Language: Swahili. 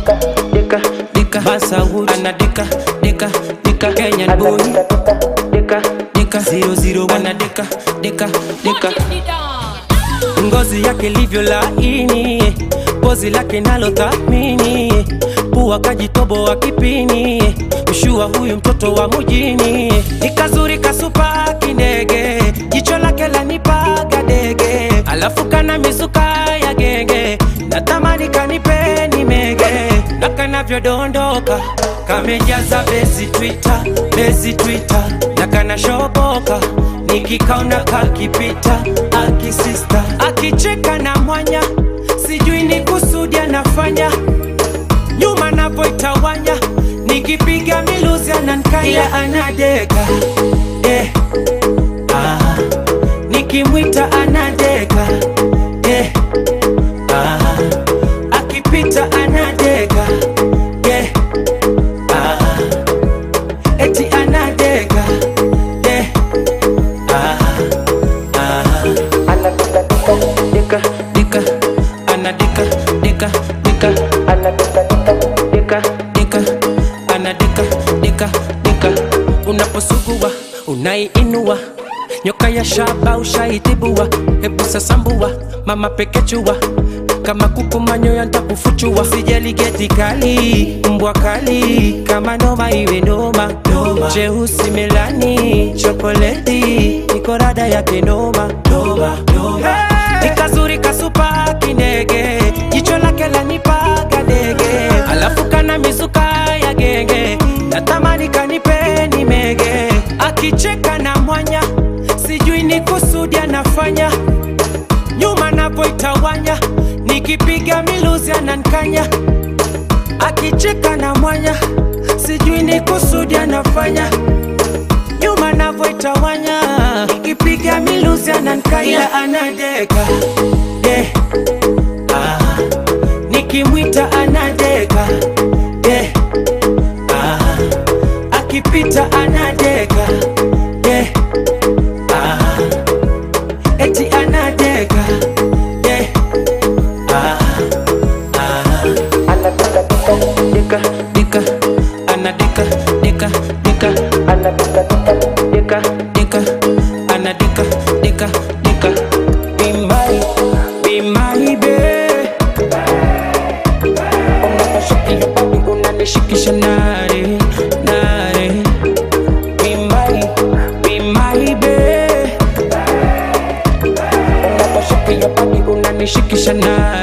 dika dika Basawood anadika dika dika Kenyan boy dika dika zero zero anadika dika dika ngozi yake livyo laini, pozi lake nalo thamini, pua kajitoboa kipini, ushua huyu mtoto wa mujini, ikazuri kasupa kindege, jicho lake lanipaga dege, alafu kana mizuka ya genge, natamani kanipe nimege, na kanavyodondoka kamejaza besi Twitter, besi Twitter, na kanashoboka nikikaona kakipita akisista akicheka na mwanya sijui ni kusudi anafanya nyuma napoitawanya nikipiga miluzi anankaya anadeka eh. ah. nikimwita anadeka eh. ah. akipita anadeka eh. ah. eti anadeka eh. ah. ah. dika dika anadika dika dika anadika dika dika anadika dika dika unaposugua unaiinua nyoka ya shaba ushaitibua hebu sasambua mama pekechua kama kuku manyoya ntakufuchua sijali geti kali mbwa kali kama noma iwe noma cheusi melani chokoleti nikorada yake noma noma noma nikazuri kasupa kindege jicho lake lanipaga dege alafu kana mizuka ya genge natamani kanipe nimege akicheka na mwanya sijui ni kusudi anafanya nyuma napoitawanya nikipiga miluzi anankanya akicheka na mwanya sijui ni kusudi anafanya nyuma navoitawanya nikipiga miluzi anankaya anadeka yeah. ah. nikimwita anadeka yeah. ah. akipita anadeka yeah. ah. eti anadeka yeah. ah. ah. dika dika anadika dika dika anadika dika dika anadika dika dika be my be my babe unaposhika hiyo body unanishikisha nare nare be my be my babe unaposhika hiyo body unanishikisha nare